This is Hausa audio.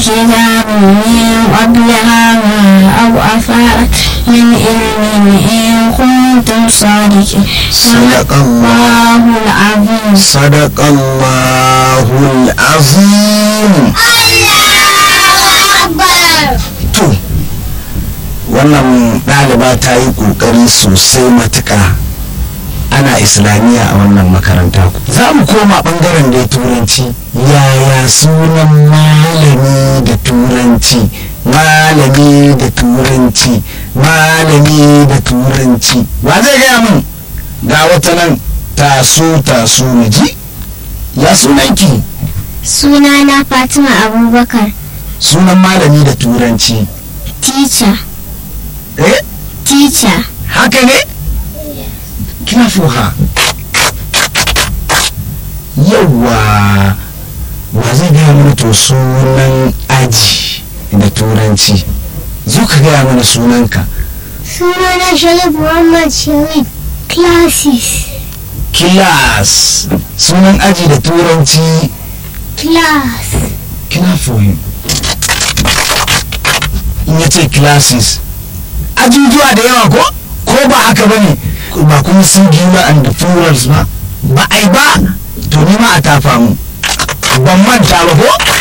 كتاب من قبل هذا أو أثارة من علم إن كنتم صادقين صدق الله الله العظيم صدق الله العظيم to wannan ɗaliba ta yi ƙoƙari sosai matuƙa ana islamiyya a wannan makaranta za mu koma ɓangaren da turanci yaya sunan malami da turanci malami da turanci malami da turanci wa zai gaya min ga wata nan taso taso mu ji ya sunanki sunana Fatima Abubakar sunan malami da turanci teacher eh teacher haka ne kina fuha yawwa wa zai gaya mana to sunan aji da turanci zo ka gaya mana sunanka sunana Sharif Muhammad Sharif classes kilas sunan aji da turanci class kina fuhin in ya ce classes ajujuwa da yawa ko ko ba haka bane ba kuma singular and plurals ba ba ai ba to ni ma a tafa mu ban manta ba ko